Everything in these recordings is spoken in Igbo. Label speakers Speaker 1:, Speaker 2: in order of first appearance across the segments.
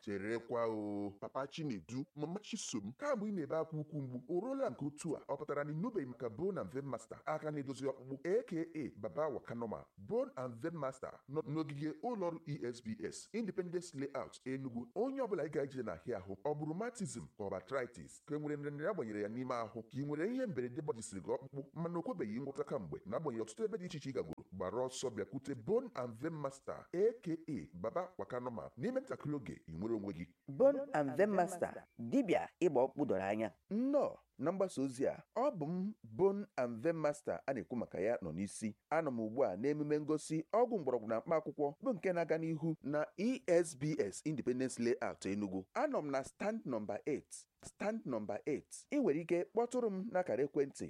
Speaker 1: cherekwa o papa chinedu mama chisom kamgbe ị na-ebe akwa ukwu mgbu o ruola nke otu a ọ pụtara na ịnụbeghị maka bone and vein master aka na-edozi ọkpụkpụ aka baba wakanoma bone and vein master nọ n'ogige ụlọọrụ esbs independence layout enugu onye ọbụla ị ga-eje n'ahịa ahụ ọ bụ rheumatism ka ọ bụ arthritis ka e nwere nrịanrịa agbanyere ya n'ime ahụ ka ị nwere ihe mberede gbajisiri gị ọkpụkpụ mana o kwebeghị ngwọta kamgbe na-agbanyeghị ọtụtụ ebe dị iche iche ị gagoro gbara ọsọ bịakwute bone and vein master aka baba wakanoma n'ime ntakịrị oge ị nwere onwe gị
Speaker 2: Bone and Vein Master dibịa ịgba ọkpụkpụ doro anya nnọọ na mgbasa ozi a ọ bụ m Bone and Vein Master a na-ekwu maka ya nọ n'isi anọ m ugbu a n'emume ngosi ọgwụ mgbọrọgwụ na mkpa akwụkwọ bụ nke na-aga n'ihu na esbs independence layout enugu anọ m na stand nọmba 8 stand nọmba 8 ị nwere ike kpọtụrụ m n'akara ekwentị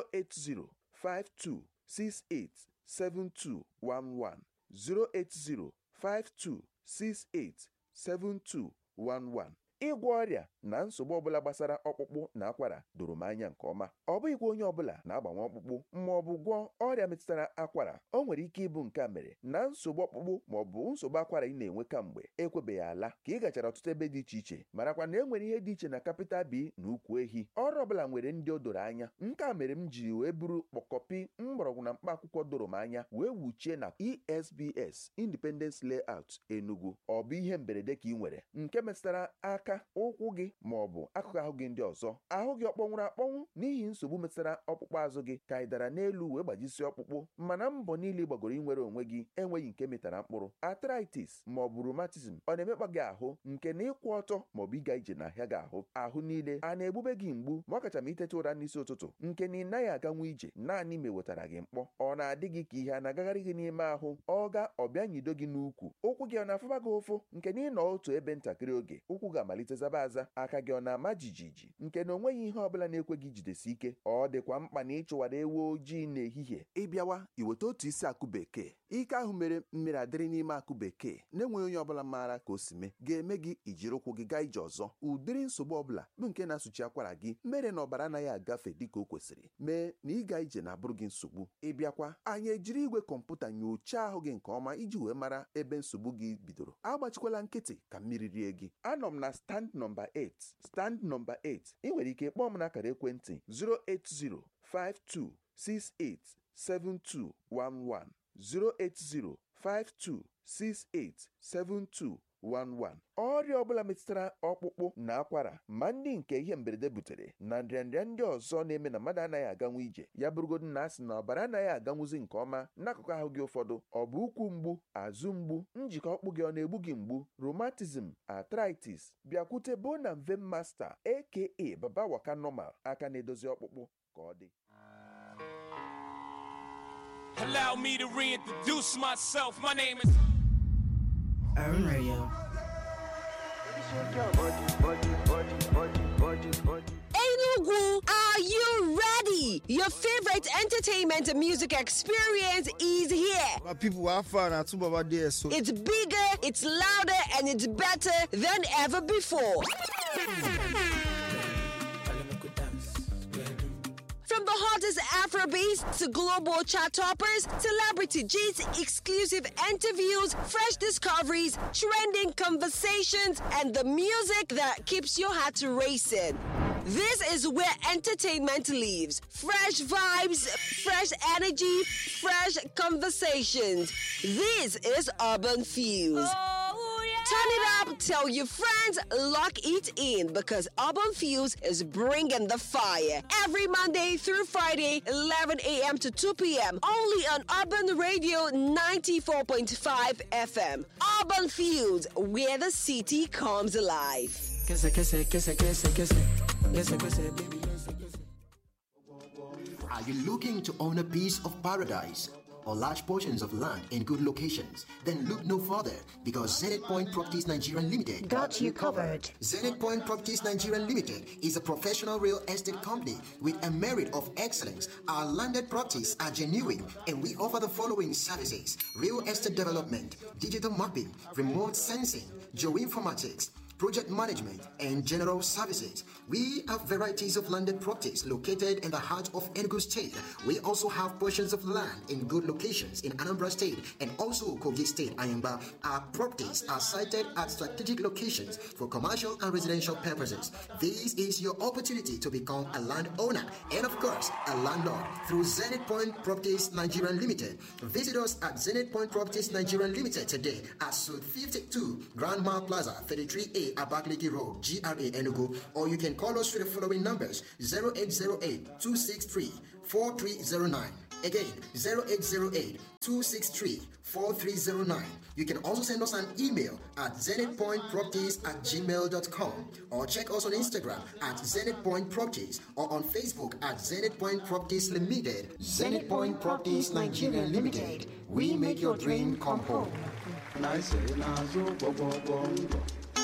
Speaker 2: 08052687211 08052687211 ịgwọ ọrịa na nsogbu ọbụla gbasara ọkpụkpụ na akwara doro m anya nke ọma ọ bụghịkwa onye ọbụla na-agbanwe ọkpụkpụ ma ọ bụ gwọọ ọrịa metụtara akwara o nwere ike ịbụ nke a mere na nsogbu ọkpụkpụ ma ọ bụ nsogbu akwara ị na-enwe kamgbe ekwebeghị ala ka ị gachara ọtụtụ ebe dị iche iche marakwa na e nwere ihe dị iche na kapịtal bi na ukwu ehi ọrụ ọbụla nwere ndị o doro anya nke a mere m ji wee buru kpọkọpi mgbọrọgwụ na mkpa akwụkwọ doro m anya wee wuchie na esbs independence layout enugu ọ bụ ihe mberede ka ị nwere nke metụtara aka ụkwụ gị ma ọ bụ akụkụ ahụ gị ndị ọzọ ahụ gị ọ kpọnwụrụ akpọnwụ n'ihi nsogbu metụtara ọkpụkpụ azụ gị ka ị dara n'elu wee gbajisie ọkpụkpụ mana mbọ niile ị gbagoro inwere onwe gị enweghị nke metara mkpụrụ arthritis ma ọ bụ rheumatism ọ na-emekpa gị ahụ nke na ịkwụ ọtọ ma ọ bụ ịga ije n'ahịa gị ahụ ahụ niile a na-egbube gị mgbu ma ọ kacha ma iteta ụra n'isi ụtụtụ nke na ị naghị aganwu ije naanị ma ewetara gị mkpọ ọ na-adị gị ka ihe a na-agagharị gị n'ime ahụ ọ ga ọbịa nyido gị n'ukwu ụkwụ gị ọ na-afụba gị ụfụ nke na ịnọ otu ebe ntakịrị oge ụkwụ ga-amalite zaba aza aka gị ọ na-ama jijiji nke na onweghị ihe ọbụla na-ekwe gị jidesi ike ọ dịkwa mkpa na ịchụwara ewu ojii n'ehihie ịbịawa iweta otu isi akụ bekee ike ahụ mere mmiri adịrị n'ime akụ bekee na-enweghị onye ọbụla maara ka o si mee ga-eme gị ijiri ụkwụ gị gaa ije ọzọ ụdịrị nsogbu ọbụla bụ nke na-asụchi akwara gị mere na ọbara anaghị agafe dịka o kwesịrị mee na ịga ije na-abụrụ gị nsogbu ịbịakwa anyị ejiri igwe kọmputa nyochaa ahụ gị nke ọma iji wee mara ebe nsogbu gị bidoro agbachikwala nkịtị ka mmiri rie gị anọ m na stand nọmba 8 stand nọmba 8 ị nwere ike kpọọ m n'akara ekwentị 08052687211 08052687211 ọrịa ọbụla metụtara ọkpụkpụ na akwara ma ndị nke ihe mberede butere na nrịanrịa ndị ọzọ na-eme na mmadụ anaghị aganwu ije ya bụrụgodu na asị na ọbara anaghị aganwuzi nke ọma n'akụkụ ahụ gị ụfọdụ ọ bụ ụkwụ mgbu azụ mgbu njikọ ọkpụ gị ọ na-egbu gị mgbu rheumatism arthritis bịakwute bone and vein master aka baba waka normal aka na-edozi ọkpụkpụ ka ọ dị
Speaker 3: Allow me to reintroduce myself. My name is.
Speaker 4: Urban Radio.
Speaker 5: Enugu, are you ready? Your favorite entertainment and music experience is here.
Speaker 6: My people are far now, too, Baba there, so.
Speaker 5: It's bigger, it's louder, and it's better than ever before. From the hottest Afrobeats to global chart toppers, celebrity G's exclusive interviews, fresh discoveries, trending conversations, and the music that keeps your heart racing. This is where entertainment lives. Fresh vibes, fresh energy, fresh conversations. This is Urban Fuse. Turn it up, tell your friends, lock it in because Urban Fuse is bringing the fire. Every Monday through Friday, 11 a.m. to 2 p.m. Only on Urban Radio 94.5 FM. Urban Fuse, where the city comes alive.
Speaker 4: Kese, kese, kese, kese, kese. Kese, kese, baby, kese, kese.
Speaker 7: Are you looking to own a piece of paradise or large portions of land in good locations? Then look no further because Zenith Point Properties Nigeria Limited
Speaker 8: Got you covered.
Speaker 7: Zenith Point Properties Nigeria Limited is a professional real estate company with a merit of excellence. Our landed properties are genuine and we offer the following services real estate development, digital mapping, remote sensing, geoinformatics, project management, and general services. We have varieties of landed properties located in the heart of Enugu State. We also have portions of land in good locations in Anambra State and also Kogi State, Ayamba. Our properties are sited at strategic locations for commercial and residential purposes. This is your opportunity to become a landowner and, of course, a landlord through Zenith Point Properties Nigeria Limited. Visit us at Zenith Point Properties Nigeria Limited today at Suite 52, Grand Mall Plaza, 33A, Abakaliki Road, GRA Enugu, or you can call us through the following numbers 0808 263 4309. Again, 0808 263 4309. You can also send us an email at zenithpointproperties at gmail.com or check us on Instagram at Zenith Point Properties or on Facebook at Zenith Point Properties Limited. Zenith Point Properties Nigeria Limited. We make your dream come home.
Speaker 4: na ise n'azụ gbọgbọgbọ mbọ